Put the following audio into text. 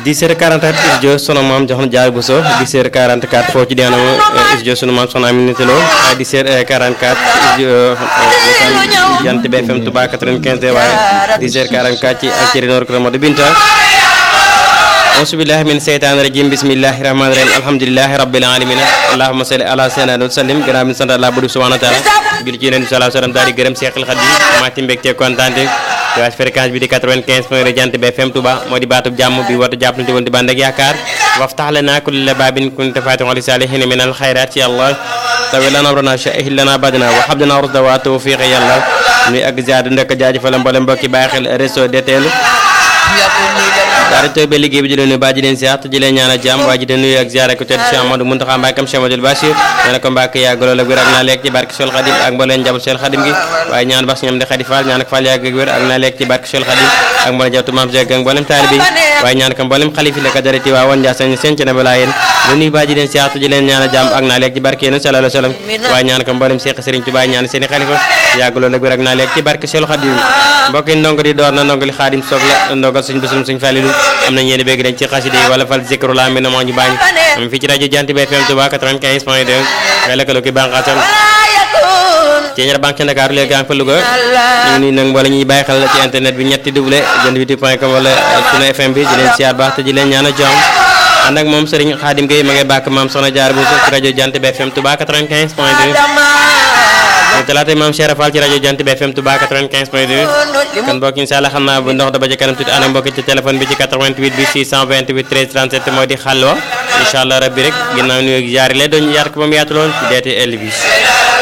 10h44 studio sunu maam jox na jaar bu so 10h44 foo ci deena studio sunu maam soxna Aminata Lo 10h44 studio Jant bi FM Touba 95 waaye 10h44 ci Alceri Nord Kër Modou Binta auzu billahi min seytaani rajim bismillahi rahmani rahim alhamdulilahi rabbil alamin allahumma salli ala sayyidina wa sallim gannaaw bi sant Allah bu subhanahu wa taala jul ci yonent bi sallallahu alayhi wa sallam daal di gërëm Seexul Xadiim maa ci mbégte kontaan waas fréquence bi di 95 point Jant bi FM Touba moo di baatub jàmm bi woote jàppalante woon di bànd ak yaakaar waftax lanaa kulla baabin kunta faatixan li saalihiina min al xayraat ci Allah tawi lana amrana shahih lana badana wa habdana rusda wa tawfiq yàlla nuy ak ziar ndëkk jaajëfal mboolem mbokki bàyyi xel réseau DTL daara tooy ba liggéey bi di leen nuyu baa ji leen siyaat ji leen ñaanal jàmm waa ji leen nuyu ak ziare ko tedd Cheikh Amadou Muntaxa Mbàkkam Cheikh Amadou Bachir nee na ko Mbàkke yàgg lool ak wér ak naa lekk ci barke Cheikh Khadim ak mbooleen njaboot Cheikh Khadim gi waaye ñaan bax ñoom di Khady Fall ñaan ak Fall yàgg ak wér ak naa lekk ci barke Cheikh Khadim ak mbooleen njabootu Maam Cheikh ak mbooleem taalibe yi waaye ñaan ko mbooleem xalif yi la ko dareti waa woon Njaasaan seen ci na balaa yéen lu nuyu baa ji leen siyaat ji leen ñaanal jàmm ak naa lekk ci barke yéen sallallahu alayhi wa sallam waaye ñaan ko mbooleem Cheikh Serigne Touba ñaan seeni xalifa yàgg lool ak wér ak naa lekk ci barke Cheikh Khadim mbokk yi ndongo di door na ndongo li Khadim soog la ndongal suñ bisum suñ falilu am nañ yéen bégg dañ ci xasida yi wala fal zikru la mi na moo ñu baañ am fii ci rajo Jant bi FM Touba 95 point 2 xëy lëkkaloo ki bànqaasam ci ñaar banque Ndakaaru léegi gaa ngi fa Louga ñu ngi nuyu nag wala ñuy bàyyi xel ci internet bi ñetti double jant bi point com wala sunu FM bi di leen siyaar baax te di leen ñaan a jàmm ànd ak moom Serigne Khadim Gueye ma ngay bàkk maam Soxna Jaar bu ci rajo Jant bi FM Touba 95 point 2 mu talaata maam Cheikh Fall ci rajo Jant bi FM Touba 95 point 2 kon mbokk incha allah xam naa bu ndox da ba ca kanam tuuti ànd ak mbokk ci téléphone bi ci 88 bi 628 13 37 moo di xàlwa incha allah rabbi rek ginnaaw nuyu ak jaari lay doon yaar ko ba mu yaatu lool ci DTL bi